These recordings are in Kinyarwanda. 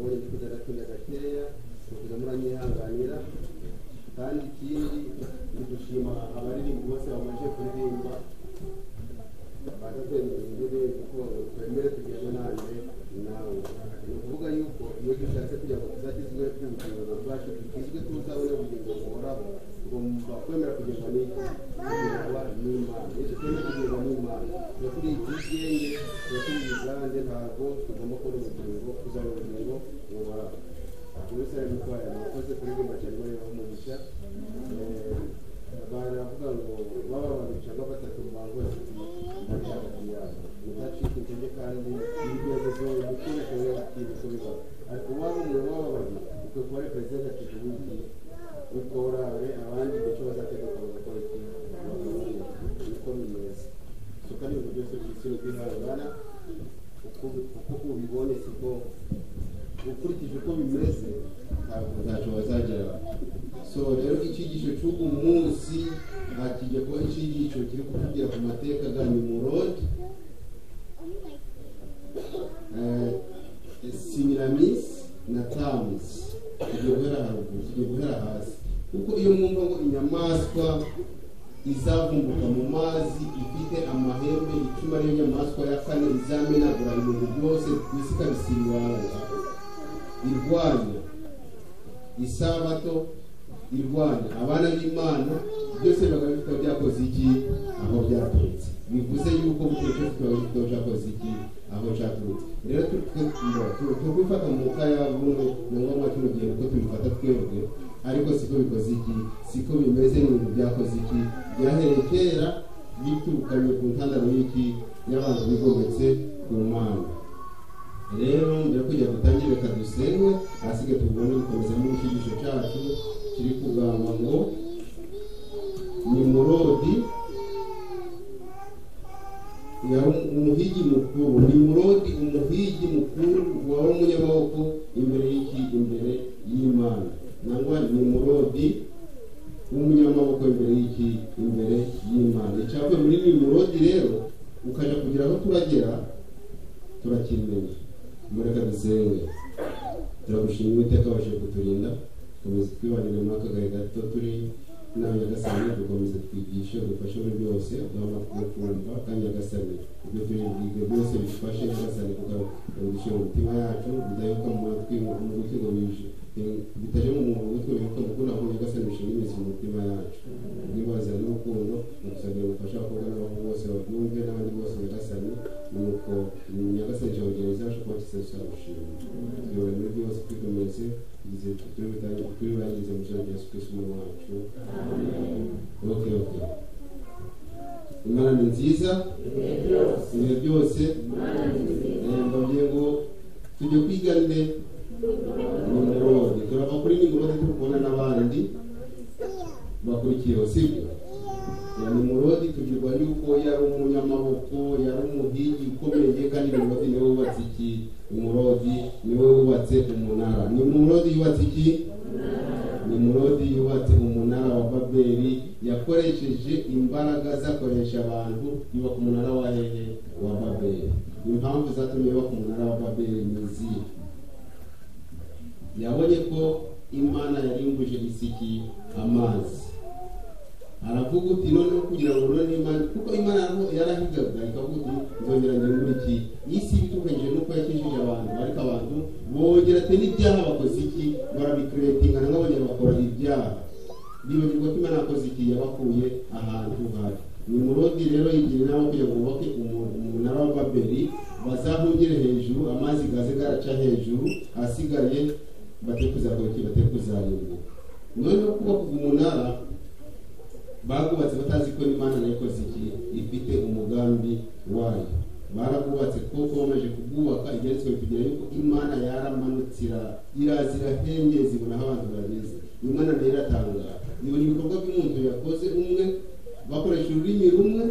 agatinda gakeya kugira ngo muranihanganira kandi ikindi ni ugushima abaririmbi bose bamaze kuririmba baza kwemera imbibe kuko twemere tugenda nanjye nawe ni ukuvuga yuko iyo dushatse kugira ngo tuzagezwe n'ubugingo bwacu tugizwe tuzabone ubugingo buhoraho tugomba kwemera kugendwa n'ikigwa n'imana iyo tutemera kugendwa n'imana tuba turi ibyigenge tuba turi ibigande ntabwo tugomba kubona ubugingo tuzabona ubugingo buhoraho yerusalemu itwaye abakozi kuririmba cyane bareba umugisha baravuga ngo baba babica nka batatu mbango udacika intege kandi ibigezi zose ibikoresho biba byibuze bibaho ariko uwaba umuntu waba babiri ukwiye kuba ari perezida atiku w'iki bikora abandi ndetse bazategeka bagakora iki niko bimeze isuka ni ibintu byose by'isi kwihangana uko ubibonye siko ukurikije uko bimeze ntabwo ntacyo bazageraho so rero icyigisho cy'ugu munsi nta kigeko icyigisho kiri kutubwira ku mateka ga nimurodi sinyiraminsi na tamusi tugiye guhera haruguru tugiye guhera hasi kuko iyo mwumva ngo inyamaswa izavumbuka mu mazi ifite amahembe icumi ariyo nyamaswa ya kane izamenagura ibintu byose ku isi ikabisibanura irwanya isabato irwanya abana b'imana byose biba bifite byakoze iki aho byaturutse bivuze yuko buri cyose kiba gifite cyakoze iki aho cyaturutse rero turi kubifata mu kaya bumwe ni ngombwa tunogera uko tubifata twebwe ariko siko bikoze iki siko bimeze ni ibintu byakoze iki byahereye kera biturukanye ku ntandaro y'iki y'abantu bigometse ku mana rero mbere kugira ngo dutangire reka dusenge ahasige tubone gukomeza n'icyigisho cyacu kiri kugamba ngo nimurodi umuhigi mukuru nimurodi umuhigi mukuru wari umunyamaboko imbere y'iki imbere y'imana nangwa nimurodi w'umunyamaboko imbere y'iki imbere y'imana icyavuye muri nimurodi rero ukajya kugira aho turagera turakimenya mureka dusenge turagushima uwiteka waje kuturinda dukomeze twibanire muri aka gahe gato turi inama nyagasani dukomeze twigishe dufashe muri byose aduha kumva kandi nyagasani ibyo turi bwige byose bifashe nyagasani kugarugisha mu mitima yacu bidaheruka mu matwi mu gutwi ngo bije bitaje mu muntu gutwi bibuka mu kuna aho nyagasani bishinga imizi mu mitima yacu ubwibaza n'urukundo mugusabye ubufasha abakobwa n'abahungu bose babyumve n'abandi bose nyagasani nuko nyagasani cyawe gihe uzabasha kuba kisaza cyagushima tuyobora muri byose twikomeze igihe turi butangire turi burangize mu ijambo rya yesu kristo umuntu wacu oke oke imana ni nziza ibihe byose mbabwiye ngo tujye kwiga nde nimurode turava kuri nimurode turi kubona n'abandi bakurikiyeho sibyo ya nimurodi tugirwa yuko yari umunyamaboko yari umuhigi ukomeye kandi nimurodi niwe wubatse iki nimurodi niwe wubatse umunara nimurodi yubatse iki nimurodi yubatse umunara wa babeli yakoresheje imbaraga zakoresha abantu yubaka umunara wa hehe wa babeli impamvu zatumye yubaka umunara wa babeli ni izihe yabonye ko imana yarimbuje isiki amazi aravuga uti noneho kugira ngo urone imana kuko imana yarahigaga ikavuga uti nzongera ngira muri iki isi bitunganyije nuko yakijije abantu ariko abantu bongera ati n'ibyaha bakoze iki barabikeretingana nk'abongera bakora ibyaha bibagirwa ko imana yakoze iki yabakuye ahantu habi ni murodi rero yigira inama kugira ngo bubake umunara wa babeli bazahungire hejuru amazi gaze garaca hejuru asigaye batekuzakora iki batekuzarindwa noneho kubaka umunara bagubatse batazi ko imana nayo ikoze iki ifite umugambi wayo baragubatse kuko bamaze kubwubaka igeretswe kugira yuko imana yaramanukira irazira hengezi ibona aho abantu bageze imana nayo iratanga ibona ibikorwa by'umuntu yakoze umwe bakoresha ururimi rumwe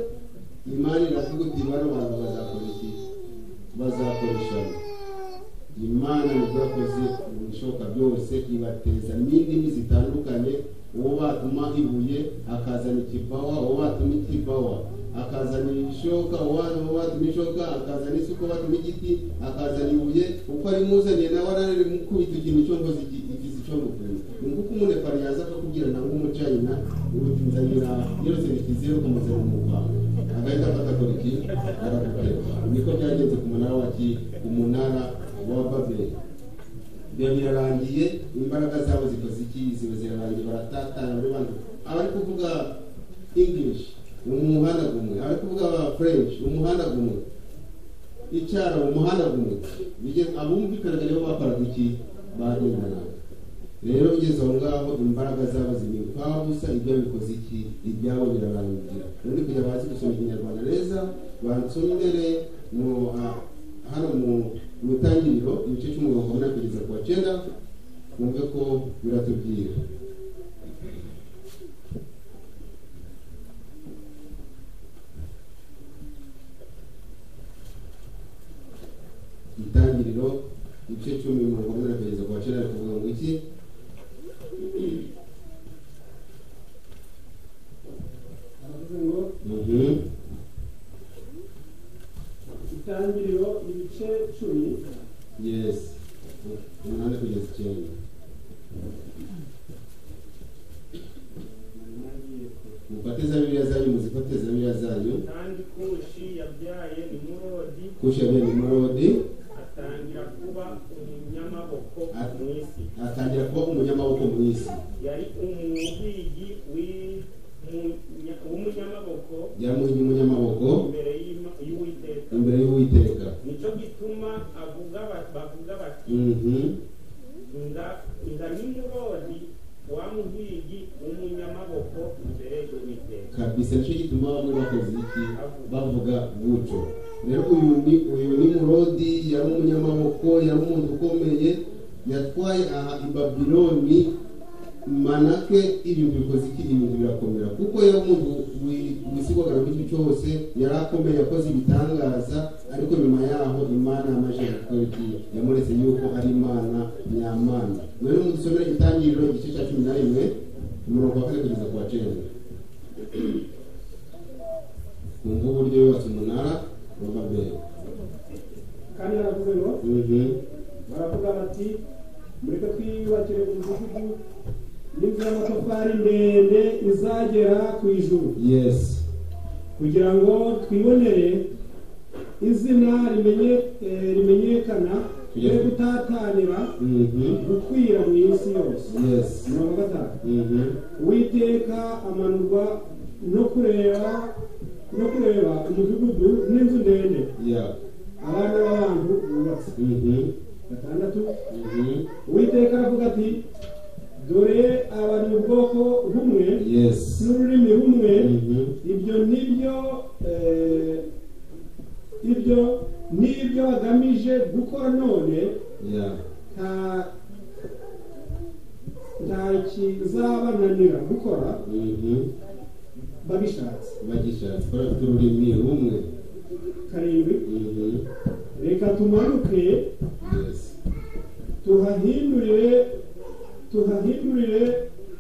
imana iravuga uti bano bantu bazakora iki bazakoreshana imana nibwo yakoze ibishoboka byose ibateza n'indimi zitandukanye uwo batuma ibuye akazana ikibawa uwo batuma ikibawa akazanira ibishoka uwazana uwazana ishoka akazana isuka uwazana igiti akazana ibuye uko arimuzaniye nawe ararire mukubita ikintu cyo ngo zigi- igize icyo ngukunze ni nguko umunepar yaza akakubwira nta nk'umucayina uti nzanira yose bikizeyo kumuzana mu rwanda agahita afata akora iki arakubwira niko byagenze ku munara wa ki umunara wa babeli ibyo birarangiye imbaraga zabo zikoze iki ziba zirarangiye baratatana buri bantu abari kuvuga english umuhanda gumwe abari kuvuga french umuhanda gumwe icyara umuhanda gumwe Bige- abumvikanaga nibo bakoraga iki bagendanaga rero ugeze aho ngaho imbaraga zabo ziri ukwaho gusa ibyo bikoze iki ibyabo birarangira ubundi kugira bazi gusoma ikinyarwanda neza bansomere mu ah, hano mu mu itangiriro igice cy'umurongo wa munani kugeza ku wa cyenda mwumve ko biratubwira itangiriro igice cy'umi mirongo munani kugeza ku wa cyenda ari kuvuga ngo iki baravuze ngo Mhm. itangiriro ibice cumi yes umunani kugeza icyenda mufatiza bibiliya zanyu muzifatiza bibiliya zanyu kandi kushi yabyaye nimurodi kushya bene nimurodi atangira kuba umunyamaboko Ati- mu isi atangira kuba umunyamaboko mu isi yari umubigi wi- munya- w'umunyamaboko yamuhinye umunyamaboko imbere y'Ima- y'uwiteka imbere y'uwiteka nicyo gituma avuga ba- bavuga bati Mhm. nga nga nimurodi wa muhigi w'umunyamaboko imbere y'uwiteka kabisa nicyo gituma bamwe bakoze iki bavuga gutyo rero uyu ni uyu ni murodi yari umunyamaboko yari umuntu ukomeye yatwaye aha i babiloni manake ibintu bikoze iki ibintu birakomera kuko yari umuntu wi- wisigwaga na buri kintu cyose yari akomeye yakoze ibitangaza ariko nyuma yaho imana yamaze gukora iki yamuretse yuko ari imana nyamana rero mudusomere itangiriro igice cya cumi na rimwe umurongo wa kane kugeza ku wa cenda wumva uburyo yubatse umunara wa babeli kandi baravuze ngo baravuga bati mureke twiyubakire umudugudu n'inzu y'amatafari ndende izagera ku ijuru yesi kugira ngo twibonere izina rimenye- eh, rimenyekana Yes. ryo gutatanira Mhm. gukwira mu isi yose yesi mirongo gatanu Mhm. uwiteka amanurwa no kureba no kureba umudugudu n'inzu ndende ya abana b'abantu bubatse Mhm. gatandatu Mhm. uwiteka aravuga ati dore abari mu bwoko bumwe yesi n'ururimi rumwe Mhm. ibyo nibyo eh, ibyo nibyo bagamije gukora none ya nta nta kizabananira gukora Mhm. babishatse bagishatse ko bafite ururimi rumwe karindwi Mhm. reka tumanuke yesi tuhahindurire tuhahindurire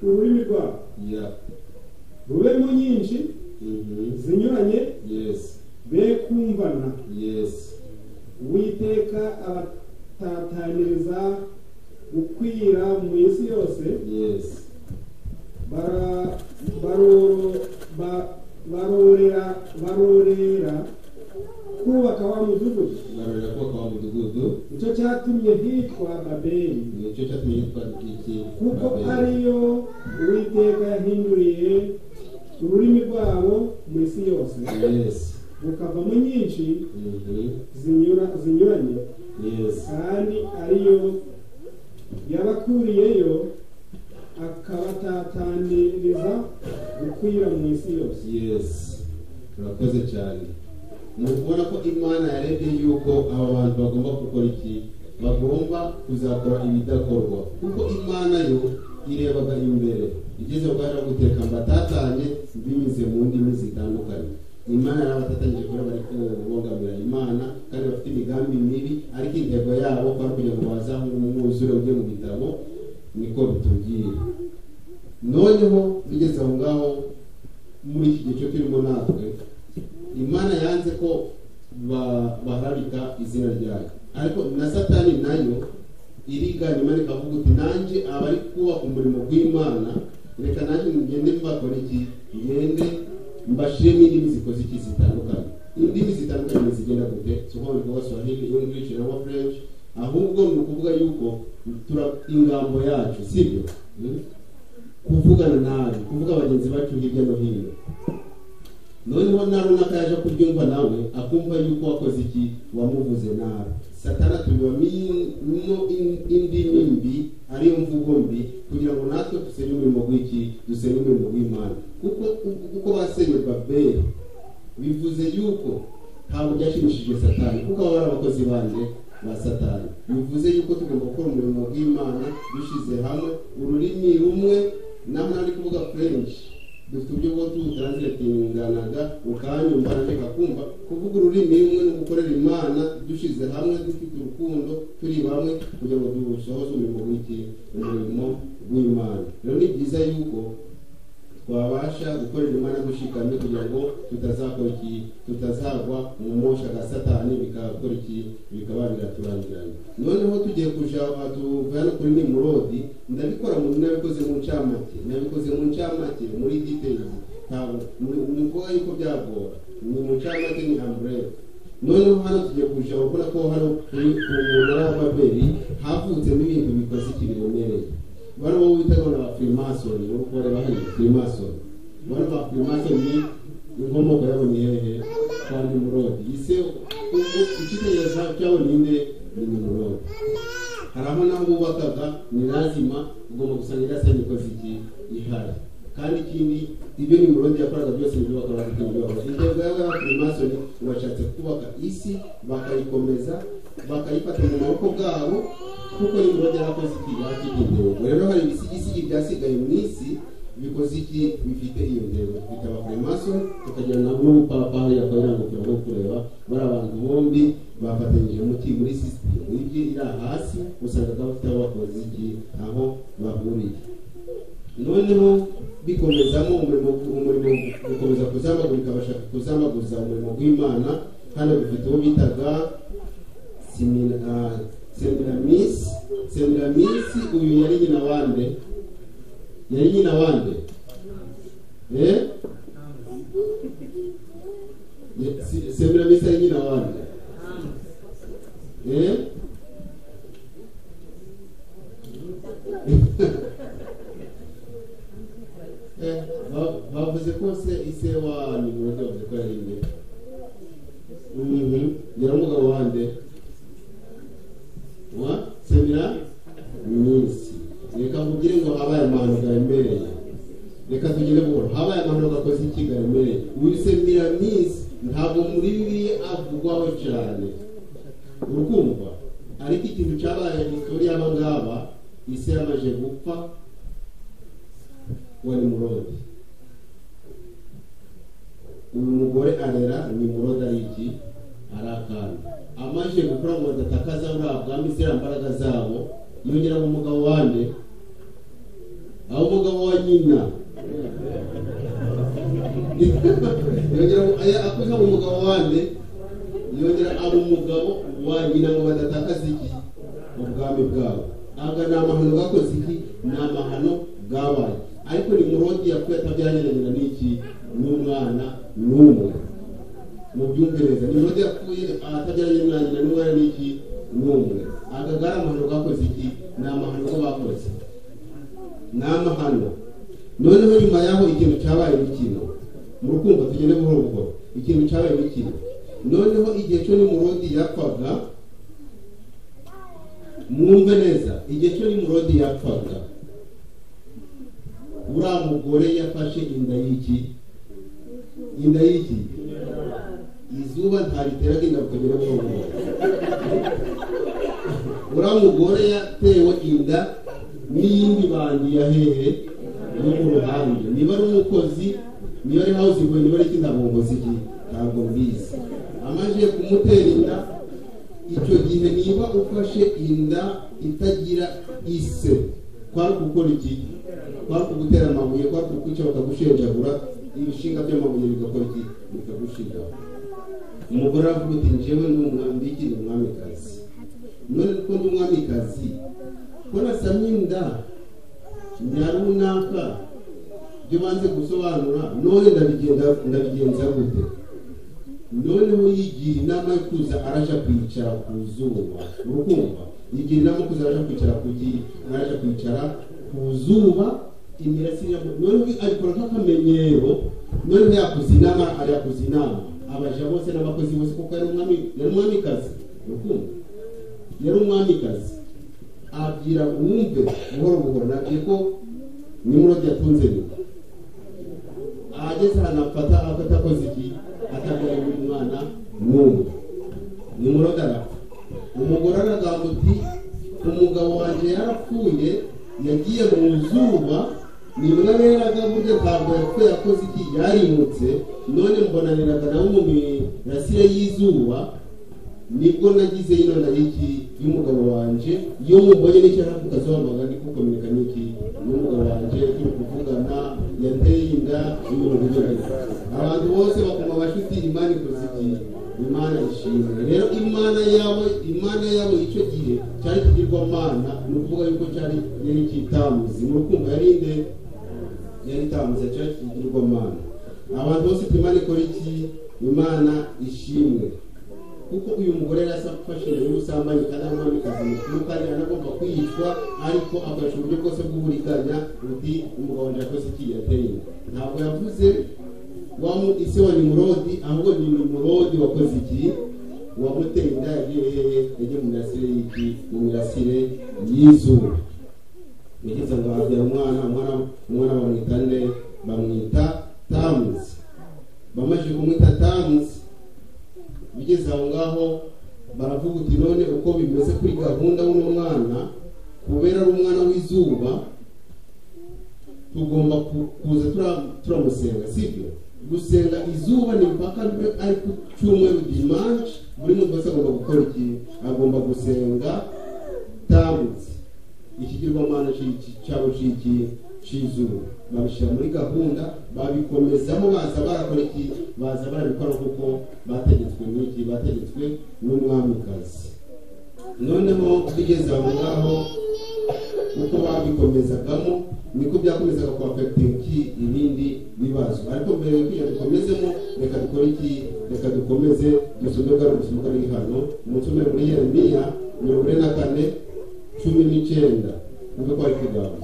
ururimi rwabo ya rubemo nyinshi Mhm. zinyuranye yesi be kumvana yesi uwiteka abatataniriza gukwira mu isi yose yesi bara- baro- ba- barorera barorera kubaka wa mudugudu bararira kubaka wa mudugudu nicyo cyatumye hitwa babeli nicyo cyatumye yitwa iki kuko babeli ariyo uwiteka yahinduriye ururimi rwabo mu isi yose yesi rukavamo nyinshi Mhm. zinyura, zinyuranye yesi kandi ariyo yabakuriyeyo akabatataniriza gukwira mu isi yose yesi urakoze cyane ni ukubona ko imana yarebye yuko aba bantu bagomba gukora iki bagomba kuzakora ibidakorwa kuko imana yo irebaga imbere igeze mu bwari guteka mbatatanye binyuze mu ndimi zitandukanye imana yari abatatanyije kuba bari kubogamira imana kandi bafite imigambi mibi ariko intego yabo kwari kugira ngo bazamwuzure ujye mu bitabo niko bitubwira noneho bigeze aho ngaho muri iki gice turimo natwe imana yanze ko ba- baharabika izina ryayo ariko na satani nayo irigana imana ikavuga uti nanjye abari kuba umurimo w'imana reka nanjye mugende mbakora iki ngende mbashiremo indimi zikoze iki zitandukanye indimi zitandukanye zigenda gute si ukuvuga ngo swahili english cyangwa french ahubwo ni ukuvuga yuko tura ingambo yacu sibyo Mm? kuvugana nabi kuvuga bagenzi bacu hirya no hino noneho nawe runaka yaje kubyumva nawe akumva yuko wakoze iki wamuvuze nabi satana tubibamo indimi mbi ariyo mvugo mbi kugira ngo natwe dusenye umurimo w'iki dusenye umurimo w'imana kuko kuko basenye babeli bivuze yuko ntabwo byashimishije satani kuko baba ari abakozi banje ba satani bivuze yuko tugomba gukora umurimo w'imana dushyize hamwe ururimi rumwe namwe ari kuvuga french dufite uburyo bwo tutransiletinganaga ukanyumva nareka kumva kuvuga ururimi rumwe no gukorera imana dushyize hamwe dufite urukundo turi bamwe kugira ngo dusohoze umurimo w'iki umurimo w'imana rero ni byiza yuko twabasha gukorera imana dushikamye kugira ngo tutazakora iki tutazagwa mu mosha ga satani bikakora iki bikaba biraturangiranye noneho tugiye kuja tuvuye no kuri nimurodi ndabikora mu nabikoze mu ncamake nabikoze mu ncamake muri details ntabwo ni ukuvuga yuko byagora ni mu ncamake ni umbrella noneho hano tugiye kuja urabona ko hano kuri ku munara wa babeli havutsemo ibintu bikoze iki biremereye bari wowe witaga na freemason uri kureba hano freemason bari ba freemason ni inkomoko yabo ni hehe kandi murodi ise icyitegerezo cyabo ninde ni nimurodi hari aho naho bubakaga ni lazima ugomba gusanga irasa imikozi iki ihari kandi ikindi ibyo ni murodi yakoraga byose nibyo bakora kugira ngo bakora intego yabo y'abafirimasoni bashatse kubaka isi bakayikomeza bakayifata mu maboko bwabo kuko ni murodi yarakoze iki yakita intego rero hari ibisigisigi byasigaye mu isi bikoze iki bifite iyo ntego twita abafirimasoni tukagira nabo n'ubupapa yakorera ngo turabwo kureba bari abantu bombi bafatanyije umuti muri sisitemu ibyo iri hasi usanga bafite aho bakoze iki aho bahuriye noneho bikomezamo umurimo umurimo gukomeza kuzamagurika bashaka kuzamaguza umurimo w'imana hano bifite uwo bitaga Simina- semiramisi semiramisi uyu yari nyina wande yari nyina wande eh Ye- Si- semiramisi yari nyina wande eh Eh, ba- bavuze ko se ise wa nimurode bavuze ko yari nde Mhm, yari umugabo wa nde wa semira minsi reka mvugire ngo habaye amahanuka yemereye reka tugire buhoro habaye amahanuka akoze iki garemereye uyu semira minsi ntabwo muri bibiliya avugwaho cyane urukumva ariko ikintu cyabaye itori y'aba ngaba isi yamaze gupfa wa nimurodi uyu mugore arera nimurodi ari iki ari akana amaze gukora ngo badatakaza buriya bwami ziriya mbaraga zabo yongera mu mugabo wande aho umugabo wa nyina yongera mu- aya akuza mu mugabo wande yongera aba umugabo wa nyina ngo badatakaza iki ubwami bwabo aga ni amahano gakoze iki ni amahano bwabaye ariko ni murodi yapfuye atabyaranye na nyina n'iki n'umwana n'umwe mu byumviriza ni murodi yapfuye atabyaranye na nyina n'umwana n'iki n'umwe aga gari amahano gakoze iki ni amahano ko bakoze ni amahano noneho nyuma yaho ikintu cyabaye ni kino mu rukundo tugende buhoro buhoro ikintu cyabaye ni kino noneho igihe cyo ni murodi yapfaga mwumve neza igihe cyo ni murodi yapfaga uriya mugore yafashe inda y'iki inda y'iki izuba ntariteraga inda kutagera buhoro buhoro uriya mugore yatewe inda n'iyindi bandi ya hehe yo mu ruhande niba ari umukozi niba ari house boy niba ari ikindi abongozi iki ntabwo mbizi amajije kumutera inda icyo gihe niba ufashe inda itagira ise kwari gukora iki kwari kugutera amabuye kwari kuguca bakagushenjagura ibishinga by'amabuye bigakora iki bikagushiraho umugore aravuga ati njyewe ni umwambi ikiri umwamikazi none ko ndi umwamikazi ko nasamye inda nyarunaka ibyo banze gusobanura none ndabigenda ndabigenza gute noneho yigira inama yo kuza araja kwicara ku zuba urukumva yigira inama yo kuza araja kwicara ku gi- araja kwicara ku zuba imirasire ya noneho abikora nk'akamenyero noneho yakoze inama yakoze inama abaja bose n'abakozi bose kuko yari umwami yari umwamikazi urukumva yari umwamikazi abwira uwumve buhoro buhoro nabwiye ko nimurodi yatunze nyuma ahageze ahantu afata afata akoze iki atagaye uyu mwana n'umwe nimurodi arapfa umugore aragamba uti umugabo wanjye yarapfuye yagiye mu zuba nimwe reraga burya ntabwo ko yakoze iki yarimutse none mbonaniraga nawe mu mirasire y'izuba nibwo nagize ino na y'iki y'umugabo wanje iyo mubonye n'icyo aravuga azahamagara ndi kukomereka n'iki n'umugabo wanje turi kuvugana yateye inda ibintu bijya gutya abantu bose bakoma bafite imana ikoze iki imana ishimwe rero imana yawe imana yawe icyo gihe cyari ikigirwamana ni ukuvuga yuko cyari yari ikitamuzi mu rukundo yari inde yari itamuzi cyari ikigirwamana abantu bose imana ikora iki imana ishimwe kuko uyu mugore yari afashe inda y'ubusambanyi kandi ari umwamikazi mukuru kandi anagomba kwicwa ariko akoresha uburyo bwose bw'uburiganya uti umugabo wanjye yakoze iki yateye inda ntabwo yavuze wa mu ise wa nimurodi ahubwo ni nimurodi wakoze iki wamuteye inda yagiye yagiye mu mirasire y'iki mu mirasire y'izuba yageze ngo abyara umwana umwana umwana bamwita nde bamwita tamuzi bamaze kumwita tamuzi bigeze aho ngaho baravuga uti none uko bimeze kuri gahunda w'uno mwana kubera ari umwana w'izuba tugomba ku- kuza tura- turamusenga sibyo gusenga izuba ni mpaka rube ari ku cyumweru dimanche buri muntu wese agomba gukora iki agomba gusenga tamutse ikigirwamana c'iki- cyabo c'iki c'izuba babishyira muri gahunda babikomezamo baza barakora iki baza barabikora kuko bategetswe n'iki bategetswe n'umwamikazi noneho bigeze aho ngaho uko babikomezagamo niko byakomezaga kuafegitinga iki ibindi bibazo ariko mbere yo kugira dukomezemo reka dukore iki reka dukomeze dusome bwa rumusoma kari hano umusome muri yeremiya mirongo ine na kane cumi n'icyenda ubwo ko ari kugamba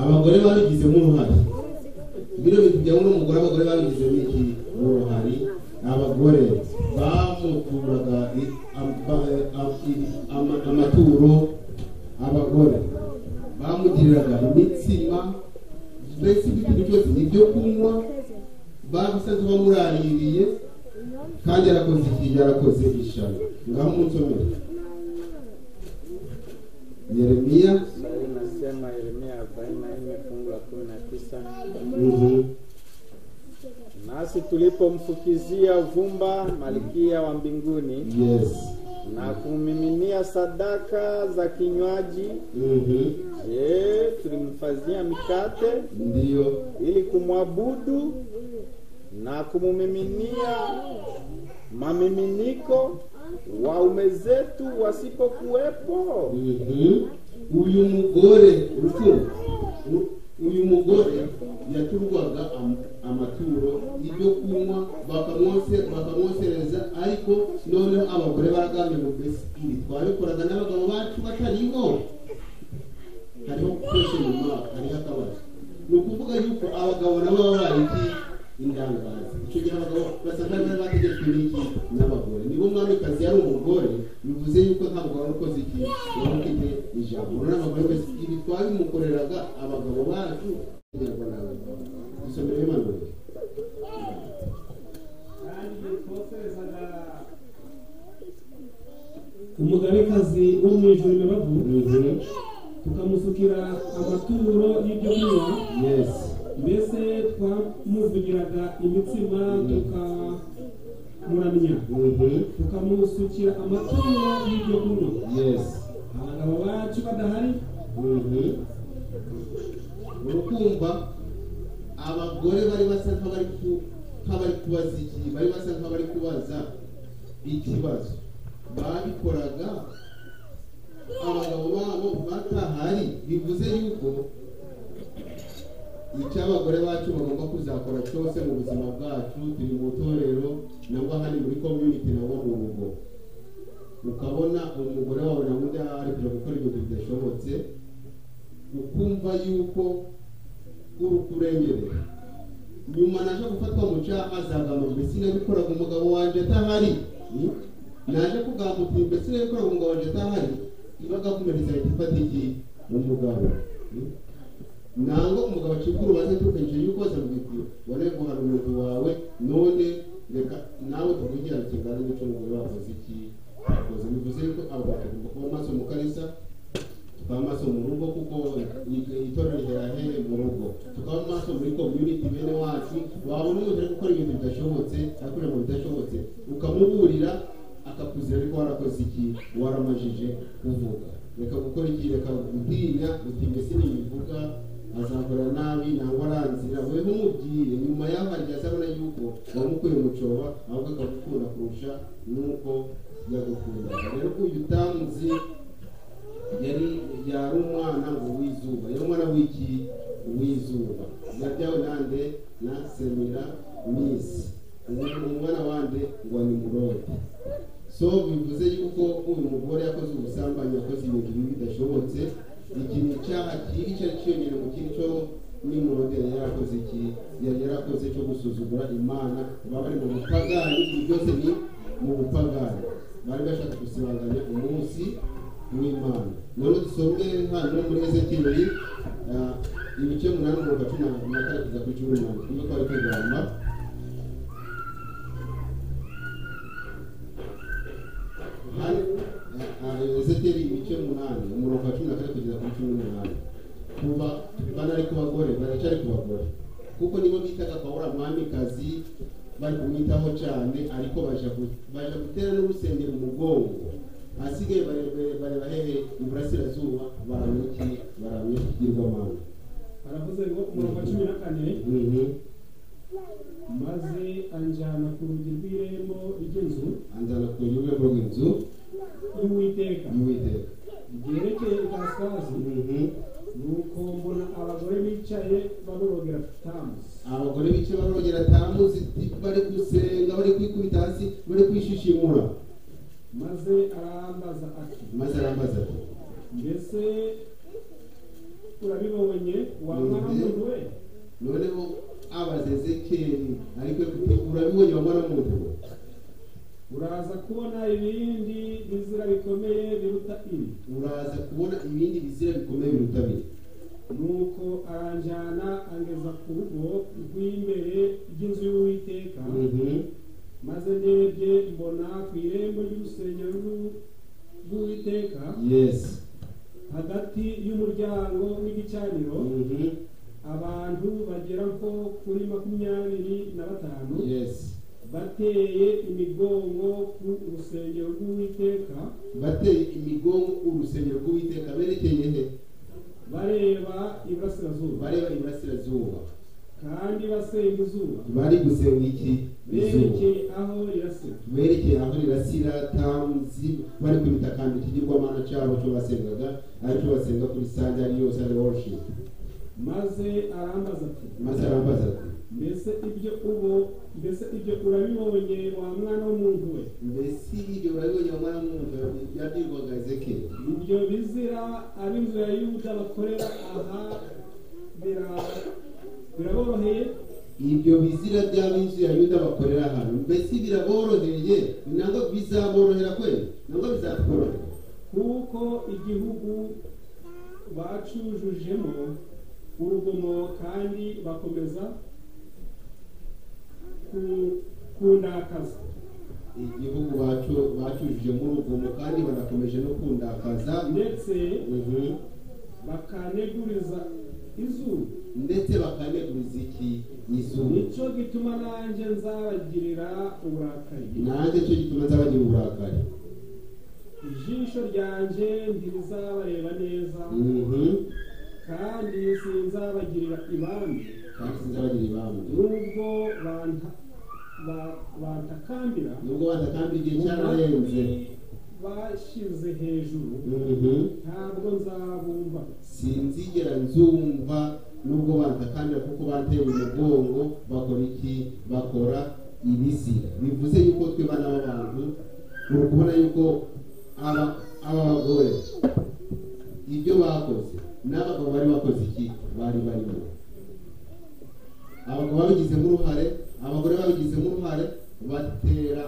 abagore babigizemo uruhare bino bintu bya uno mugore abagore babigizemo iki uruhare abagore bamuturaga i- am- ba- am- i- ama- amaturo abagore bamugiriraga imitsima mbese ibintu byose ni ibyo kunywa babisanzwe bamuraririye kandi yarakoze iki yarakoze ishano ngaho munsomere yeremiya Bali nasema Yeremia arobaini na nne fungu la kumi na tisa mhm. nasi tulipomfukizia uvumba malkia wa mbinguni yes na kummiminia sadaka za kinywaji Mhm. je tulimfanyia mikate ndiyo ili kumwabudu na kumumiminia mamiminiko waume zetu wasipokuwepo Mhm. uyu mugore urukundo u- uyu mugore yaturwaga am- amaturo ibyo kunywa bakamwose- bakamwosereza ariko noneho abagore baragambye ngo mbese ibi twabikoraga n'abagabo bacu batariho hariho gukoresha inyuma hariho akabazo ni ukuvuga yuko abagabo nabo baba bariki indangazi icyo gihe abagabo basa nk'aho bari bategetswe n'iki n'abagore niba umwamikazi yari umugore bivuze yuko ntabwo wari ukoze iki wari ufite ijambo urabona abagore bose ibi twabimukoreraga abagabo bacu kugerwa nawe dusomere imanuro umugabekazi wo mu ijoro imibavu tukamusukira amaturo y'ibyo kunywa yesi mbese twamuvugiraga imitsima tukamuramya Mhm. tukamusukira amaturo y'ibyo kunywa yesi abagabo bacu badahari Mhm. urukumva abagore bari basa nk'abari ku- nk'abari kubaza iki bari basa nk'abari kubaza ikibazo babikoraga abagabo babo batahari bivuze yuko icyo abagore bacu bagomba kuzakora cyose mu buzima bwacu turi mu itorero nangwa hano muri community nangwa mu rugo ukabona umugore wawe nawe undi ari kujya gukora ibintu bidashobotse ukumva yuko uri kurengerera nyuma naje gufatwa mu cyaha azagamba mbese nabikoraga umugabo wanjye atahari Hmm? naje kugamba uti mbese nabikoraga umugabo wanjye atahari ibaga kumereza leta ifata iki umugabo Hmm? nangwa umugabo acika urubanza tukenje yuko azamubwira wari guhana umuntu wawe none reka nawe tuvugira kingana n'icyo umugore wakoze iki yakoze bivuze yuko abo bantu bagomba kuba maso mu kanisa tukaba maso mu rugo kuko i- itorero rirahere mu rugo tukaba maso muri community bene wacu wabona umuntu ari gukora ibintu bidashobotse akorera mu bidashobotse ukamuburira akakuzira ariko warakoze iki waramajije kuvuga reka gukora iki reka gutinya uti mbese nibivuga azakora nabi nangwa aranzira we ntumubwire nyuma y'aho agiye azabona yuko wamukuye umucoba ahubwo akagukunda kurusha nuko yagukundaga rero uyu utamuzi yari yari umwana ngo w'izuba yari umwana w'iki w'izuba yabyawe nande na semira misi ubu umwana wande ngo ni murode so bivuze yuko uyu mugore yakoze ubusambanyi yakoze ibintu bibi bidashobotse iki ni icyaha kibi icyo ari cyo nyine mu kindi cyo nimurode yari yarakoze iki yari yarakoze cyo gusuzugura imana baba bari mu bupagani ibi byose ni mu bupagani bari bashaka gusibanganya umunsi w'imana rero dusomye hano muri ezekiyeli ah, ibice umunani umurongo wa cumi na- na kane kugeza kuri cumi n'umunani twumve ko ari kwigamba Hano, ah, ah, ezekiyeli ibice umunani umurongo wa cumi na kane kugeza kuri cumi n'umunani kuva bana ari ku bagore baracyari ku bagore kuko nibo bitaga pawulo mwamikazi bari kumwitaho cyane ariko baja gu- baja gutera n'urusengero umugongo ahasigaye bareba bareba hehe iburasirazuba baramya iki baramya ikigirwamana aravuze ngo umurongo wa cumi na kane Mhm. maze anjyana ku rugi rw'irembo ry'inzu anzana ku nyubako rw'inzu y'uwiteka y'uwiteka ryerekeye ikasikazi Mhm. nuko mbona abagore bicaye baborogira tamusi abagore bice barongera tamuzi bari gusenga bari kwikubita hasi bari kwishishimura maze arambaza ati maze arambaza ati mbese urabibonye wamara muntu we noneho abaza ezekeli ariko urabibonye wamara muntu we uraza kubona ibindi bizira bikomeye biruta ibi uraza kubona ibindi bizira bikomeye biruta biri nuko aranjyana angeza ku rugo rw'imbere ry'inzu y'uwiteka Mhm. maze ndebye mbona ku irembo ry'urusengero rw'u- rw'uwiteka yes hagati y'umuryango n'igicaniro Mhm. abantu bagera nko kuri makumyabiri na batanu yes bateye imigongo ku rusengero rw'uwiteka bateye imigongo urusengero rw'uwiteka berekeye he bareba iburasirazuba bareba iburasirazuba kandi basenga izuba bari gusenga iki izuba berekeye aho rirasira berekeye aho rirasira tamuzi bari kubita kandi ikigirwamana cyabo cyo basengaga aricyo basenga kuri sande ari yose ari worship maze arambaza ati maze arambaza ati mbese ibyo ubo mbese ibyo urabibonye wa mwana w'umuntu we mbese ibyo urabibonye wamara mwumva yabyirwaga ezekeli ibyo bizira ab'inzu ya yuda bakorera aha bira- biraboroheye ibyo bizira by'abinzu ya yuda bakorera hano mbese biraboroheye ni nabwo bizaborohera kweli nabwo bizakorohera kuko igihugu bacujujemo urugomo kandi bakomeza ku- kundakaza igihugu bacu bacujije muri urugomo kandi banakomeje no kundakaza ndetse Mhm. bakaneguriza izuba ndetse bakaneguriza iki izuba nicyo gituma nanjye nzabagirira uburakari nanjye cyo gituma nzabagira uburakari ijisho ryanjye ntirizabareba neza Mhm. kandi sinzabagirira ibambe kandi sinzabagira ibambe nubwo banta- ba- bantakambira nubwo batakamba igihe cyararenze bashyize hejuru Mhm. ntabwo nzabumva sinzigera nzumva nubwo bantakambira kuko banteye umugongo bakora iki bakora ibizira bivuze yuko twe bana b'abantu uri kubona yuko aba aba bagore ibyo bakoze n'abagabo bari bakoze iki bari barimo abagabo babigizemo uruhare abagore babigizemo uruhare batera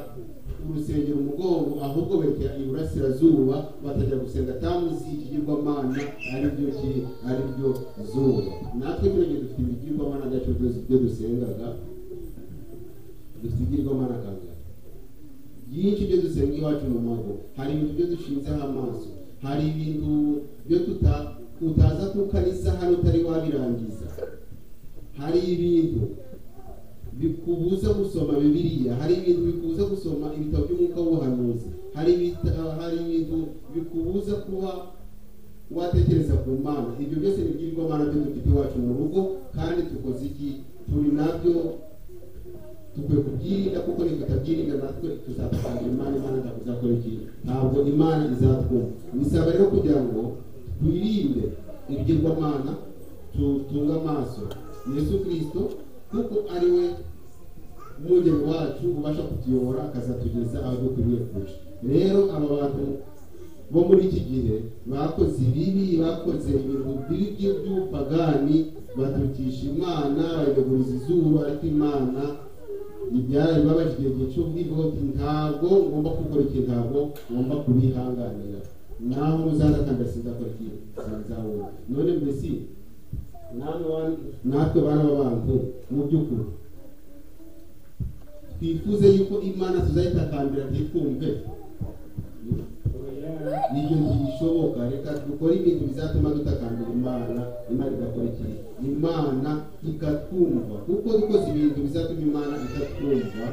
urusengero umugongo ahubwo bekera iburasirazuba batajya gusenga tamuzi ikigirwamana ari byo ki ari byo zuba natwe turenge dufite ibigirwamana byacu byose ibyo dusengaga dufite ibigirwamana kangahe byinshi byo dusenga iwacu mu mago hari ibintu byo dushinzeho amaso hari ibintu byo tuta utaza ku kanisa hano utari wabirangiza hari ibintu bikubuza gusoma bibiliya hari ibintu bikubuza gusoma ibitabo by'umwuka w'ubuhanuzi hari ibita- hari ibintu bikubuza kuba watekereza ku mana ibyo byose ni ibigirwamana byo dufite iwacu mu rugo kandi tukoze iki turi nabyo dukwiye kubyirinda kuko ntitutabyirinde natwe tuzatwambira imana imana ntabwo izakora iki ntabwo imana izatwumva bisaba rero kugira ngo twirinde ibigirwamana tutunge amaso yesu kirisito kuko ari we umugeni wacu ubasha kutuyobora akazatugeza aho dukwiriye kuja rero aba bantu bo muri iki gihe bakoze ibibi bakoze ibintu biri byi- by'ubupagani batukisha imana bayidoguriza izuru ariko imana ibyarabibabaje igihe gihe cy'ubwivugo ati ntabwo ngomba gukora iki ntabwo ngomba kubihanganira nawe muzaza kandi sinzakora iki sinzabona none mbese namwe wan- natwe bana b'abantu mu by'ukuri twifuze yuko imana tuzayitakambira ntitwumve oya n'ibyo ntibishoboka reka dukore ibintu bizatuma dutakambira imana imana igakora iki imana ikatwumva kuko dukoze ibintu bizatuma imana itatwumva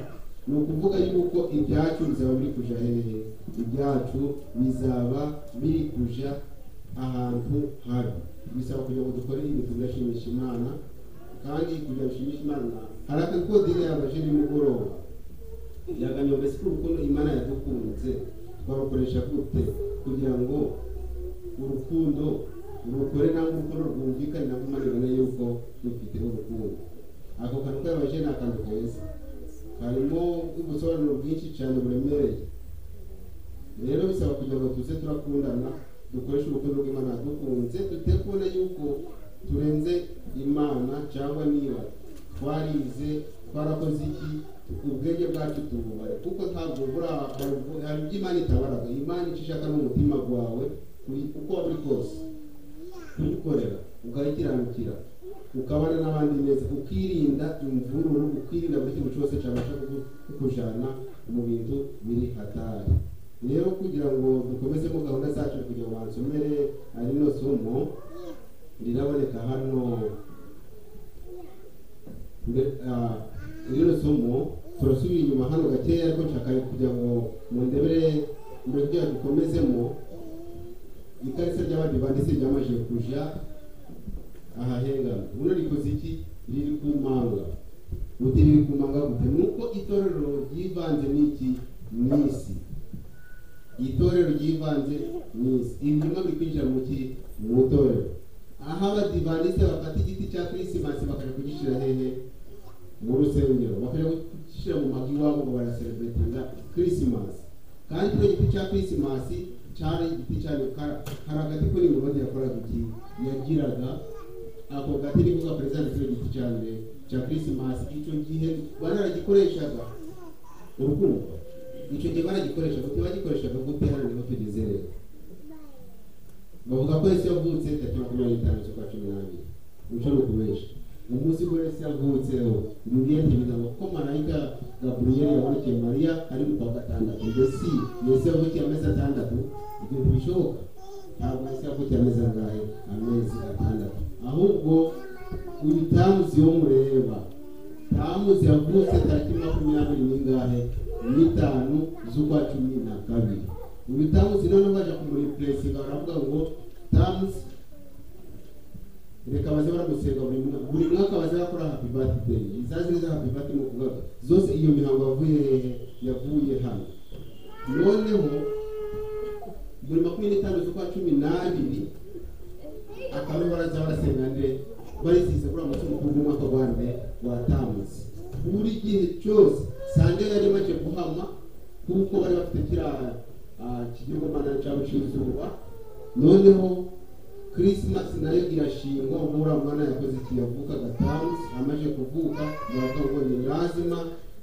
ni ukuvuga yuko ibyacu bizaba biri kuja hehe ibyacu bizaba biri kuja ahantu habi bisaba kugira ngo dukore ibintu bidashimisha imana kandi kugira ngo bishimishe imana hari akakodere yabaje nimugoroba yaganye mbese ko urukundo imana yadukunze twarukoresha gute kugira ngo urukundo rukore nangwa urukundo rwumvikane nangwa imana ibone yuko dufite urukundo ako kantu kabaje ni akantu keza karimo ubusobanuro bwinshi cyane buremereye rero bisaba kugira ngo tuze turakundana dukoreshe urukundo rw'imana yadukunze dute kubona yuko turenze imana cyangwa niba twarize twarakoze iki ubwenge bwacu tububare kuko ntabwo buri aha hari ubwo- hari ibyo imana itabaraga imana icyo ishaka n'umutima wawe uri- uko waba uri kose kuyikorera ukayikiranukira ukabana n'abandi neza ukirinda imvururu ukirinda buri kintu cyose cyabasha kuku- kukujana mu bintu biri hatari rero kugira ngo dukomezemo gahunda zacu kugira ngo bansomere ari no somo riraboneka hano Mbe- ah, rino somo turasubira inyuma hano gakeya ariko nshaka kugira ngo mundebere mbere kugira ngo dukomezemo ikarisa ry'abandi banditse ryamaze kuja ahahenga uno rikoze iki riri ku manga uti riri ku manga gute nuko itorero ryivanze n'iki n'isi itorero ryivanze n'isi ibinyoma biri kwinjira mu ki mu itorero aho abadivaniste bafata igiti cya krisimasi bakaja kugishyira hehe mu rusengero bakaja kugishyira mu mago iwabo ngo baraselebetinga krisimasi kandi kino giti cya krisimasi cyari igiti cyane kara- hari agati kuri mirodi yakoraga iki yagiraga ako gati niko gaperezida kino giti cya mbere cya krisimasi icyo gihe bararagikoreshaga urukundo icyo gihe baragikoreshaga ntibagikoreshaga gute hano niho tugeze rero bavuga ko yesu yavutse tariki makumyabiri n'itanu z'ukwa cumi n'abiri umuco ni ukumenshi umunsi ko yesu yavutseho bibiliya ntibiga ngo ko marayika gaburiyeli yabonekeye mariya ari mu kwa gatandatu mbese yesu yavukeye amezi atandatu ibyo ntibishoboka ntabwo yesu yavukeye amezi angahe amezi atandatu ahubwo uyu tamusi wo mureba tamusi yavutse tariki makumyabiri n'ingahe n'itanu z'ukwa cumi na kabiri uyu tamusi noneho baje kumuripuresinga baravuga ngo tamusi reka baze baragusenga buri mwaka buri mwaka baze bakora happy birthday izazi neza happy birthday mu kuvuga zose iyo mihango yavuye yavuye hano noneho buri makumyabiri n'itanu z'ukwa cumi n'abiri akaba baraza barasenga nde barizihiza buriya munsi mukuru w'umwaka wa mbere watambutse buri gihe cyose sande yari make guhama kuko bari bafite kiriya kigirwamana cyangwa cy'izuba noneho kirisimasi nayo irashingwa ubura mwana yakoze iki yavuka gatandatu amaze kuvuka baravuga ngo ni lazima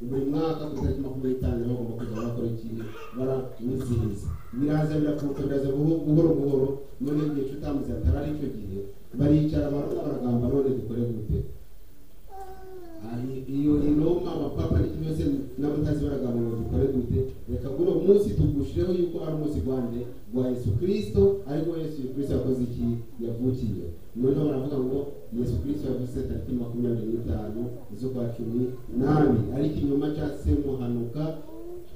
buri mwaka ku itariki makumyabiri n'itanu niho bagomba kujya bakora iki barawizihiza biraza birakuka biraza buho- buhoro buhoro none igihe cy'utambuze hatarari icyo gihe baricara barumva baragamba none dukore gute Ari- iyo ni Roma abapapa n'ikibazo n'abatazi baragamba ngo dukore gute reka kuri uwo munsi tugushireho yuko ari umunsi rwande rwa yesu kirisito ariko yesu kirisito yakoze iki yavukiye noneho baravuga ngo yesu kirisito yavutse tariki makumyabiri n'itanu z'ukwa cumi n'abiri ariko inyuma cya semuhanuka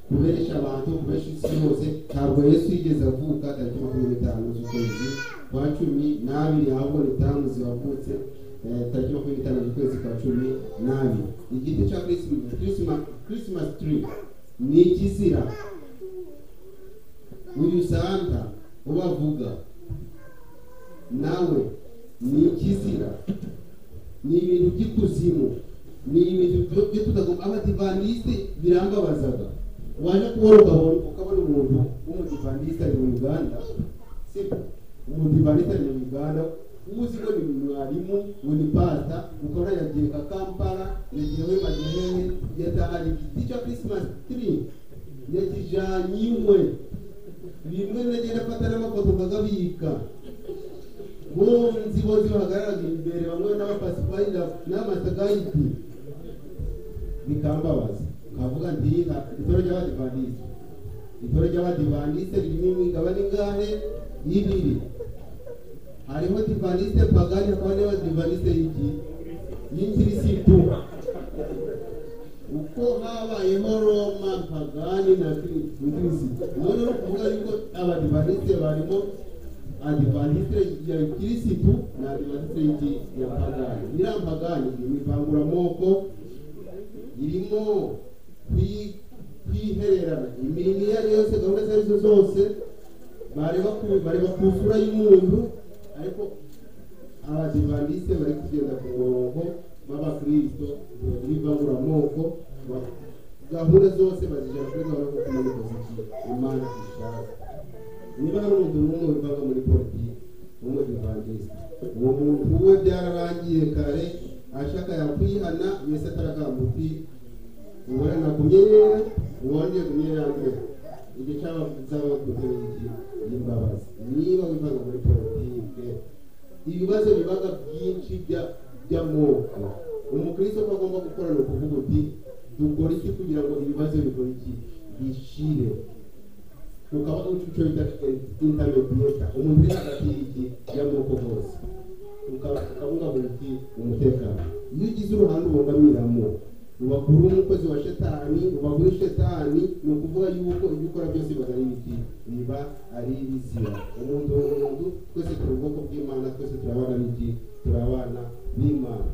kubesha abantu kubesha isi yose ntabwo yesu yigeze avuka tariki makumyabiri n'itanu z'ukwezi kwa cumi n'abiri ahubwo ni tamuzi wavutse eh, tariki makumyabiri n'itanu z'ukwezi kwa cumi n'abiri igiti cya christmas tree ni ikizira uyu santa ubavuga nawe ni ikizira ni ibintu by'ikuzimu ni ibintu byo- byo tutagomba abadivantisite birambabazaga waje kubona ukabona ukabona umuntu w'umudivantiste ari mu uganda sibyo umudivantiste ari mu uganda uzi ko ni mwarimu ngo ni pasta ukabona yagiye ka kampala yagiye muri magerere yatahana igiti cya christmas tree yakijanye iwe rimwe nagenda afata n'amafoto akagabika bunzi bose bahagararaga imbere bamwe n'abapasipayida n'amasagayidi bikambabaza kavuga nti itoro ry'abadivandiste itoro ry'abadivandiste ririmo imigabane ingahe y'ibiri hariho divandiste pagani hakaba n'iyo divandiste y'iki y'inkirisitu uko habayeho roma pagani na kirisitu noneho ukuvuga yuko abadivandiste barimo adivantisire ya kirisitu na adivantisire y'iki ya pagani iriya pagani imivanguramoko irimo kwi- kwihererana imirimo iyo ari yo yose gahunda izo ari zo zose bareba ku- bareba ku isura y'umuntu ariko abadivandiste bari kugenda ku murongo b'abakristo b'ivanguramuko ba- gahunda zose bazijyana kuri gahunda yo kumenya umuziki imana ishaka niba hari umuntu n'umwe wivaga muri politiki w'umudivandiste uwo muntu we byararangiye kare ashaka yakwihana yese atarakambuti ubona nakumyerera uwongeye kumyerera igihe cyaba zaba kuterera y'imbabazi niba wivaga muri politike ibibazo bibaga byinshi bya- by'amoko umukristo ko agomba gukora ni ukuvuga uti dukora iki kugira ngo ibibazo bikore iki bishire ukaba ucuco intermediata umuntu uri hagati y'iki y'amoko hose ukabungabunga uti umutekano iyo ugize uruhande ubogamiramo uba kuri umukozi wa shetani uba kuri shetani ni ukuvuga yuko ibyo ukora byose biba ari ibiki biba ari ibizira umuntu ni umuntu twese turi ubwoko bw'imana twese turabana n'iki turabana n'imana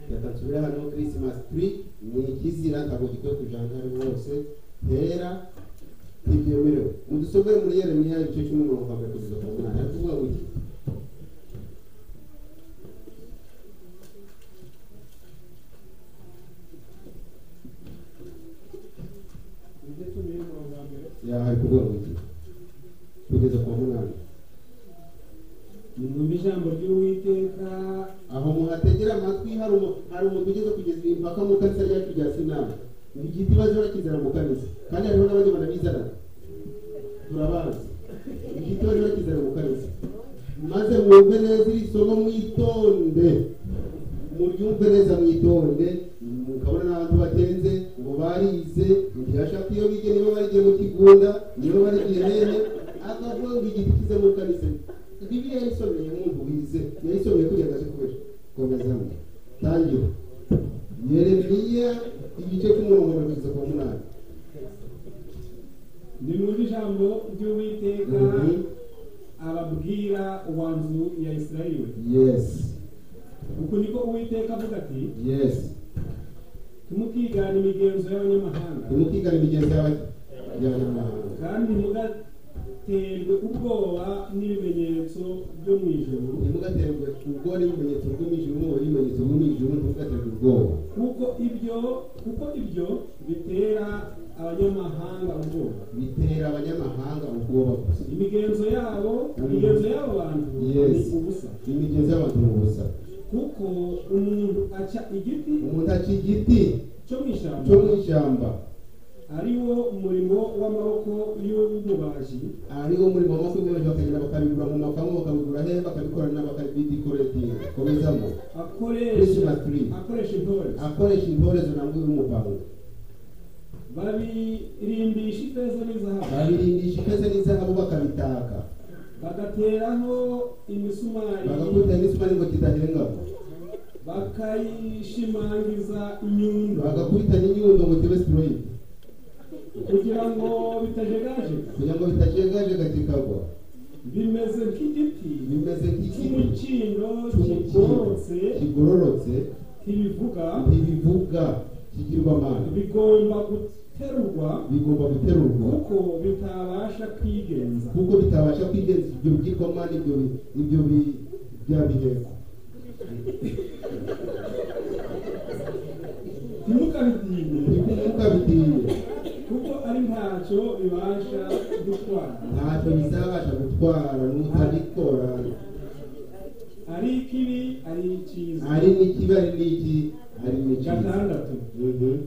reka nsubire hano christmas tree ni ikizira ntabwo gikwiye kujana aho ari ho hose hera ntibyemerewe mudusomere muri yeremiya igice cy'umurongo wa mbere kugeza ku munani ari kuvuga gutya ibyo tubiye mu wa mbere yahaye kuvuga gutya kugeza ku munani mwumva ijambo ry'uwiteka aho muhategera amatwi hari umu- hari umuntu ugeze kugeza impaka mu kanisa ryacu rya sinama igiti baje bakizana mu kanisa kandi hariho n'abandi banabizana turabazi igiti baje bakizana mu kanisa maze mwumve neza iri somo mwitonde muryumve neza mwitonde mukabona n'abantu batenze ngo barize ntiyashaka iyo bige niba barigiye mu kigunda niba barigiye hehe akavuga ngo igiti kize mu kanisa bibiliya yayisomeye mwumva wize yayisomeye kugira ngo aze kubesha komezamo tangira yeremiya igice cy'umurongo mirongo itatu ku munani nimwumva ijambo ry'uwiteka Mhm. ababwira ya wa nzu ya isirayeli yes uku niko uwiteka avuga ati yes ntimukigane imigenzo y'abanyamahanga ntimukigane imigenzo y'abanyamahanga kandi ntimugaterwe ubwoba n'ibimenyetso byo mu ijuru ntimugaterwe ubwo n'ibimenyetso bwo mu ijuru muba ibimenyetso bwo mu ijuru ntimugaterwe ubwoba kuko ibyo kuko ibyo bitera abanyamahanga ubwoba bitera abanyamahanga ubwoba gusa imigenzo yabo imigenzo y'abo bantu Yes. ni ubusa imigenzo y'abantu ni ubusa kuko umuntu aca igiti umuntu aca igiti cyo mu ishyamba cyo mu ishyamba ari wo umurimo w'amaboko y'umubaji ariwo murimo w'amaboko y'umubaji bakagenda bakabigura mu makamo bakabigura he bakabikorana bakabidikoretinga komezamo akoresha Christmas tree akoresha intore akoresha intorezo na mbwira umupanga babirimbisha ifeza n'izahabu babirimbisha ifeza n'izahabu bakabitaka bagateraho imisumari bagakubita n'isumari ngo kidahengamo bakayishimangiza inyundo bagakubita n'inyundo ngo kibe siroyidi kugira ngo bitajegajega kugira ngo bitajegajega kikagwa bimeze nk'igiti bimeze nk'igiti cy'umukindo kigororotse kigororotse ntibivuga ntibivuga kigirwamana bigomba guterurwa bigomba guterurwa kuko bitabasha kwigenza kuko bitabasha kwigenza ibyo bigirwamana ibyo bi- ibyo bi- bya biheko ntimukabitinye ntimukabitinye kuko ari ntacyo bibasha gutwara ntacyo bizabasha gutwara nutabikora ari ikibi ari icyiza ari n'ikibi ari n'iki ari n'icyiza gatandatu Mhm.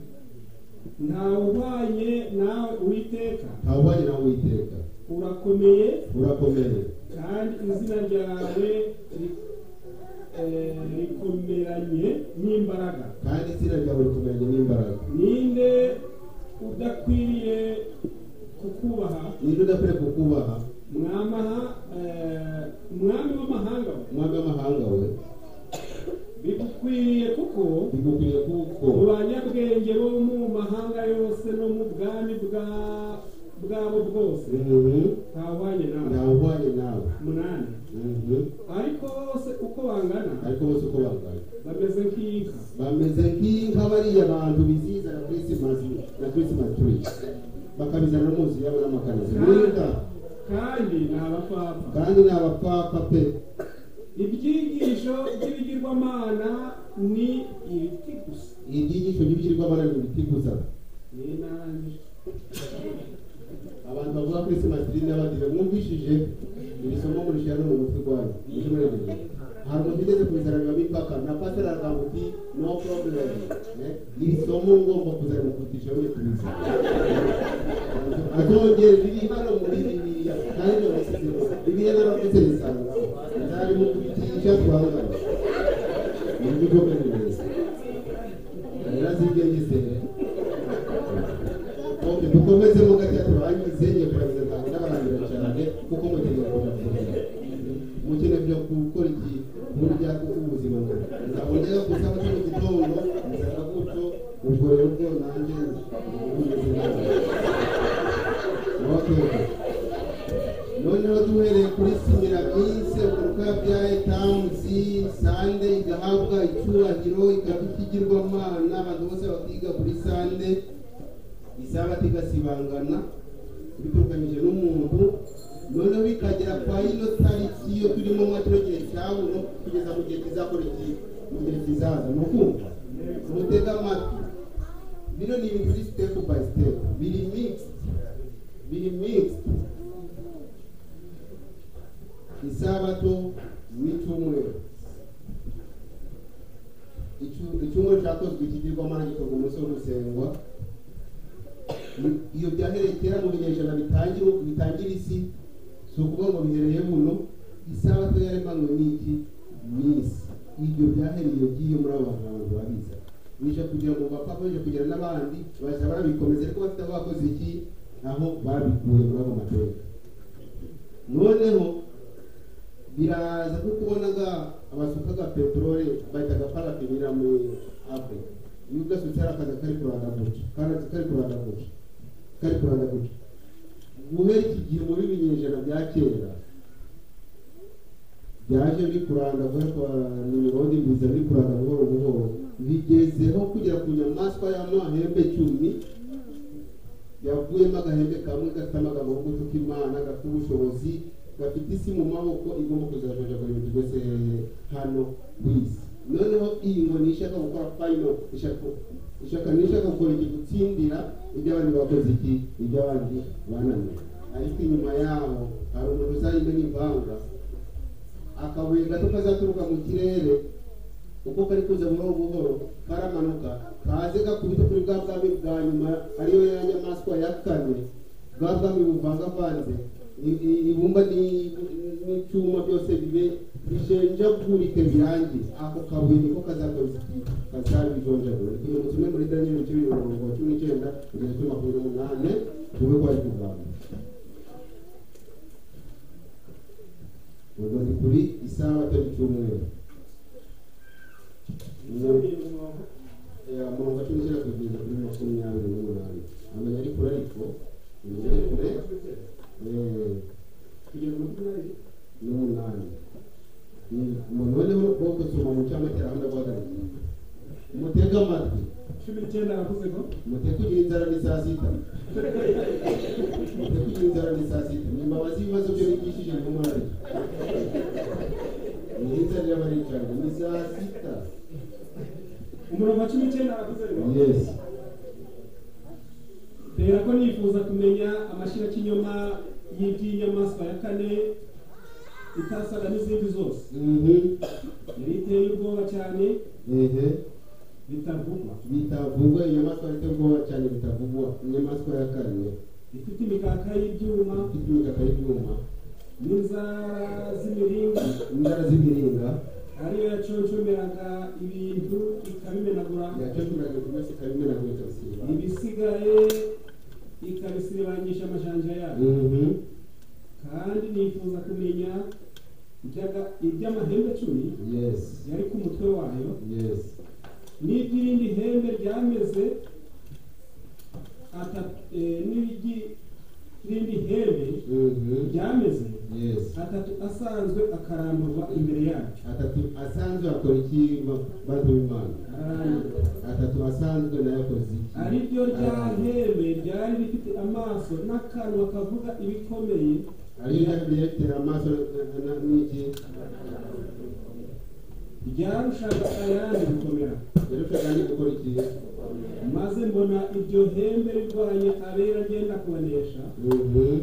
nta uhwanye nawe uwiteka ntawuhanye nawe witeka urakomeye urakomeye kandi izina ryawe ri- eh, rikomeranye n'imbaraga kandi izina ryawe rikomeranye n'imbaraga ninde udakwiriye kukubaha ninde udakwiye kukubaha mwamaha eh, mwami w'amahanga we umwami w'amahanga we bigukwiriye kuko bigukwiriye kuko mu banyabwenge bo mu mahanga yose no mu bwami bwa bwabo bwose Mhm. ntawahwanye nawe ntawuhanye nawe munani Mhm. ariko bose uko bangana ariko bose uko bangana bameze nk'inka bameze nk'inka bariya abantu bizizana krisimasi na krisimasi turi bakabizana no munsi yabo n'amakaniza n'inka kandi ni abapfapfa kandi ni abapfapfa pe ibyigisho by'ibigirwamana ni ibiti gusa ibyigisho by'ibigirwamana ni ibiti gusa ni nanjye abantu bavuga krisimasi turi n'abadire mwumvishije iri somo murishyira no mu mutwe rwanyu mujye hari umuntu ugeze ku nzara biba bipaka na pasiteri aravuga uti no problem Eh, iri somo ngomba kuzarimukutisha wese kubizi atongera biri hano muri bibiliya kandi nabasize bibiliya narafite bisanzwe ntarimo kubikinisha twangana ni buryo bwo neza narazibye ngisere Ok, dukomeze mu gati turangize ngiye kurangiza ntabwo ndabarangira cyane kuko mukeneye kujya kurya mukeneye kujya gukora iki muri bya kuko ubuzima bwe ntabwo njya gusaba cyo mu gitondo nzara gutyo ubwo rero bwo nanjye ubuzima bwe wakeka noneho duhereye kuri simira minsi ugaruka yabyaye tamuzi sande igahabwa icyubahiro ikaba ikigirwamana abantu bose bakiga kuri sande isabato igasibangana biturukanyije n'umuntu noneho bikagera kwa ino tariki iyo turimo mwa kino gihe cya buno kugeza mu gihe kizakora iki mu gihe kizaza ni ukumva mutega amatwi bino ni ibintu biri step by step biri mixed biri mixed isabato n'icyumweru Icyu- icyumweru cyakozwe ikigirwamana gikorwa umunsi wo gusengwa iyo byahereye kera mu binyejana bitangira bitangira isi si ukuvuga ngo bihereye buno isabato yaremanywe n'iki minsi ibyo byahereye by'iyo muri abo bantu ntabwo babiza bije kugira ngo bapapa bije kugira n'abandi baza barabikomeza ariko bafite aho bakoze iki aho babikuye muri abo mateka noneho biraza kuko ubonaga abasukaga peteroli bahitaga parafinira muri afurika iyo ugasutse hari akazi kari kuranda guca kandi kari kuranda guca kari kuranda guca guhera iki gihe muri ibinyejana bya kera byaje bikuranga vuba kwa nimurodi biza bikuranga buhoro buhoro bigezeho kugera ku nyamaswa y'amahembe cumi yavuyemo agahembe kamwe gafite amagabogoto k'imana gafite ubushobozi gafite isi mu maboko igomba kuzajajagura ibintu byose hano ku isi noneho iyi nkoni ishaka gukora fayino ishaka ishaka n'ishaka gukora iki gutsindira ibyo abandi bakoze iki ibyo abandi bananiwe ariko inyuma yaho hari umuntu uzayimena imvanga akabuye gato kazaturuka mu kirere uko kari kuza buhoro buhoro karamanuka kaze gakubita kuri bwa bwami bwa nyuma ariyo ya nyamaswa ya kane bwa bwami buvangavanze i- i- ibumba ni- n'icyuma byose bibe bijenjagurike birangi ako kabuye niko kazakoze kazabijonjagura igihumbi kimwe muri daniyeli cumi mirongo cumi n'icyenda kugeza kuri makumyabiri n'umunani kube kwari kugamba ubwo ni kuri isabato y'icyumweru murongo cumi n'icyenda kugeza kuri makumyabiri n'umunani amenya ari kure ariko amenya ari kure eh, kugeza makumyabiri n'umunani Ni- umuntu noneho wo gusoma mu cyamake ahandi aguhagarike mutege amatwi cumi n'icyenda yavuze ko mute kugira inzara ni saa sita mute kugira inzara ni saa sita ni imbabazi y'ibibazo byo bigishije mu mwari ni inzara y'abaricarwa ni saa sita umurongo wa cumi n'icyenda yavuze ko yesi rero ko nifuza kumenya amashyirakinyoma y'iby'inyamaswa ya kane itasaga n'izindi zose mhm yari iteye ubwoba cyane ehe bitavugwa bitavugwa inyamaswa ifite ubwoba cyane bitavugwa inyamaswa ya kane ifite imikaka y'ibyuma ifite imigaka y'ibyuma n'inzara z'imiringa indara z'ibiringa ariyo yaconshomeraga ibintu ikabimenagura yacyo turaga byose ikabimenagura ikabisiba ibisigaye ikabisibanyisha amajanja yayo mhm kandi nifuza kumenya ibyaga- iby'amahembe cumi yes yari ku mutwe wayo yes n'iby'irindi hembe ryameze ata- eh, n'iby'irindi hembe mhm ryameze yes atatu asanzwe akarandurwa imbere yaryo atatu asanzwe akora iki ba- bantu b'imana ararandurwa atatu asanzwe nayo akoze iki ari ryo rya hembe ryari rifite amaso n'akanwa kavuga ibikomeye ariyo yatera amaso na- na- n'iki ryarushaga ayandi gukomera yarushaga gukora iki maze mbona iryo hembe rirwanya abera agenda kubanesha Mhm.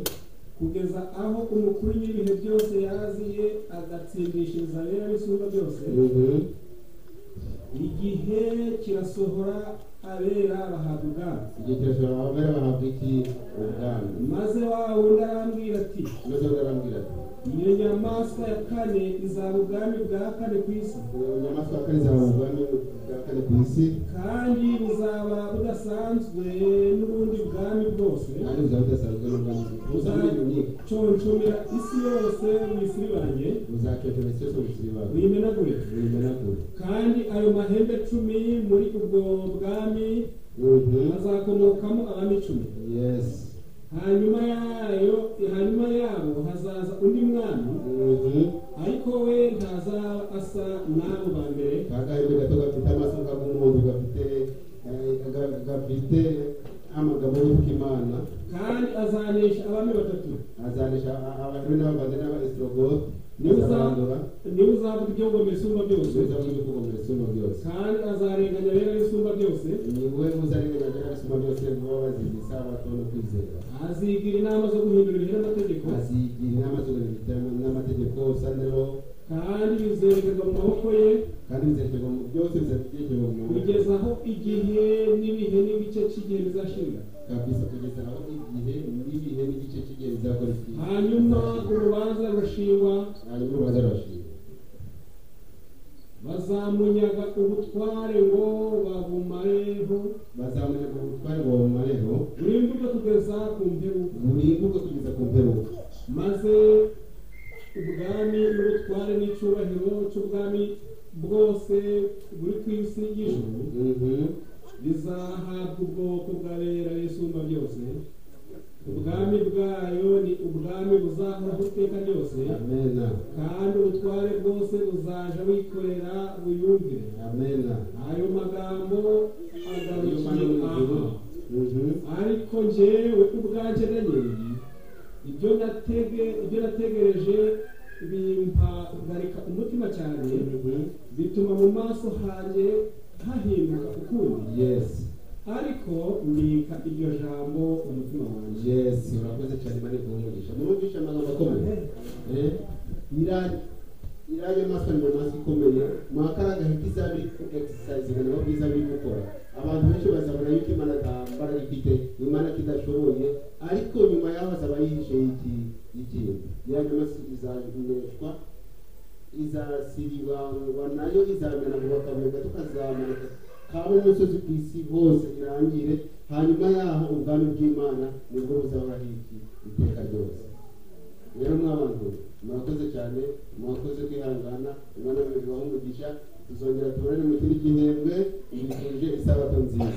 kugeza aho umukuru w'ibihe byose yaziye agatsindishiriza abera b'isumba byose Mhm. igihe kirasohora abera bahabwa ubwami igihe kirashoboka abagore bahabwa iki ubwami maze wa wundi arambwira ati maze barambwira ati iyo nyamaswa ya kane izaba ubwami bwa kane ku isi "Ubu inyamaswa ya kane izaba ubwami bwa kane ku isi kandi buzaba budasanzwe n'ubundi bwami bwose kandi buzaba budasanzwe n'ubwami buzaba bunyika buzaconshomera isi yose mu misiri banjye buzacocora isi yose mu kiri bawe buyimenagure buyimenagure kandi ayo mahembe cumi muri ubwo bwami Mhm. hazakomokamo abami cumi yes hanyuma yayo hanyuma yabo hazaza undi mwami Mhm. ariko we ntazaba asa n'abo ba mbere akahembe gato gafite amasuka nk'umuntu gafite eh, ga- gafite amagabo y'ikimana kandi azanesha abami batatu azanisha abahebe n'ababaze n'abaesitrogoti Niba uza- nizarandura niwe uzaba ibyogomera isumba byose uza muri kugomera isumba byose kandi azarenganya abera b'isumba byose ni wowe uzarenganya byara isumba byose vuba bazize isabato no kwizera azigira inama zo guhindura ibihe n'amategeko azigira inama z'ubuyobozi n'amategeko sandero kandi bizerekezwa mu maboko ye kandi bizerekerwa mu byose bizabitekerwa mu kugeza aho igihe n'ibihe n'igice cy'igihe bizashirira kabisa kugeza aho igihe n'ibihe n'igice cy'igihe bizakora iki hanyuma urubanza rushingwa hanyuma urubanza rurashinga bazamunyaga ubutware ngo babumareho bazamenya ubutware bwawe mu marembo burimburwe kugeza ku mperuka burimbuka kugeza ku mperuka maze ubwami n'ubutware n'icyubahiro cy'ubwami bwose buri ku isi y'ijuru Mhm. bizahabwa ubwoko bw'abera b'isumba byose ubwami bwayo ni ubwami buzahoraho iteka ryose amena kandi ubutware bwose buzaje wikorera buyumvire amena ayo magambo agarukiye Ijuru. Mhm. aha ariko njyewe ubwanjye nanyeri ibyo natege ibyo nategereje bimpagarika umutima cyane Mhm. bituma mu maso hanjye hahinduka ukundi yes ariko nika iryo jambo umutima wanjye yes urakoze cyane mani kuhumugisha murumvisha amagambo akomeye Eh, ira irayo maso ni amaso ikomeye mwakara gahita izaba iri ku exercise ngo nabo bwiza biri gukora abantu benshi bazabona yuko imana nta mbaraga ifite imana kidashoboye ariko nyuma yaho hazaba yihishe iki ikintu irayo maso izakoreshwa izasiribanwa nayo izamenagurwa akabuga tukazamuka kaba umusozi ku isi hose irangire hanyuma yaho ubwami bw'imana nibwo buzaba hiki iteka ryose rero mwabantu murakoze cyane mwakoze kwihangana imana bibaho umugisha tuzongera tubonane mu kindi gihembwe mbifurije isabato nziza